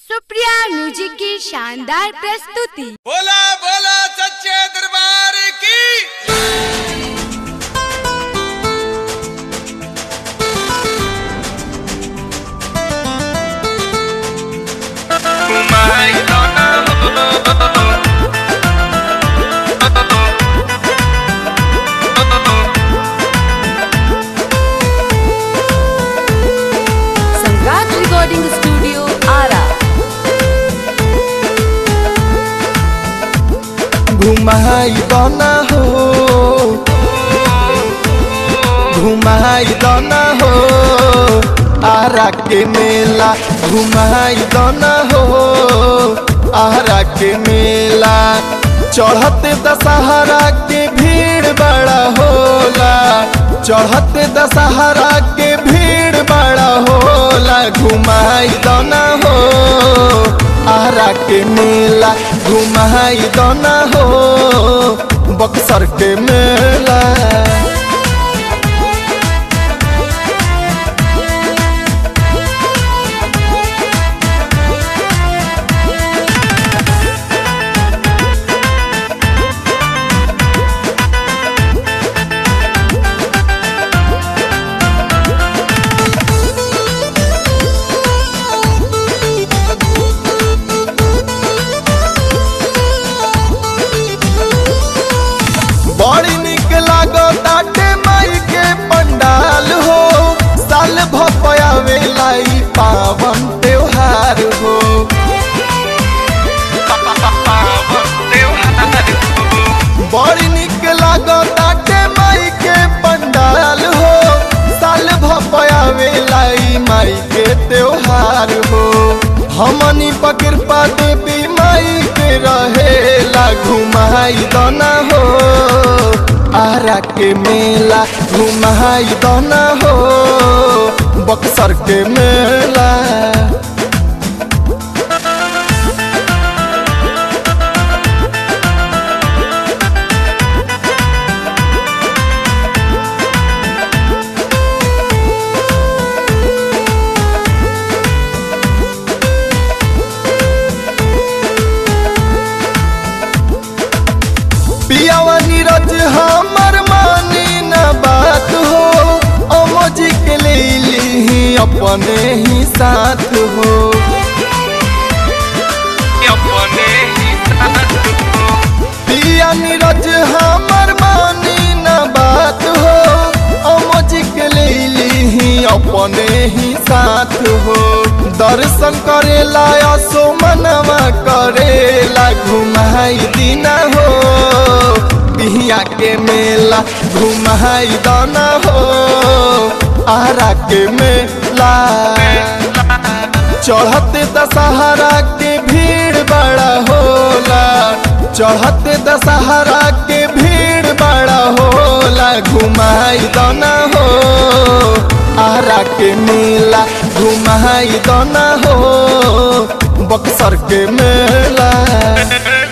Supriya music की शानदार प्रस्तुति बोला बोला सच्चे दरबार की सम्राट रिकॉर्डिंग स्टूडियो आरा घुमाई दना हो घुमाई दना हो आरा के मेला घुमाई दना हो आरा के मेला चढ़ते दशहरा के भीड़ बड़ा होला चढ़ते दशहरा के भीड़ बड़ा होला घुमाई दना हो आरा के मेला घुमाई दना हो बक्सर के मेला बड़ी निक लागो ताटे माई के पंडाल हो साल भपयावे लाई पावन त्योहार हो बड़ी निक लागो ताटे माई के पंडाल हो साल भपयावे लाई माई के त्योहार हो हमनी पकृपा देवी माई के रहेला घुमाई दना हो आरा के मेला घुमाई दना हो बक्सर के मेला पियावा नीरज हमर मानी न बात हो अमोजी के ले ली अपने ही साथ हो अपने ही पिया नीरज हमर मानी न बात हो अमोजी के ले ली अपने ही साथ हो दर्शन करेला असो मनवा करेला घुमाई दीना हो बिहिया के मेला घुमाई दाना हो आरा के मेला चढ़ते दशहरा के भीड़ बड़ा होला चढ़ते दशहरा के भीड़ बड़ा होला घुमाई दाना हो आरा के मेला घुमाई दाना हो बक्सर के मेला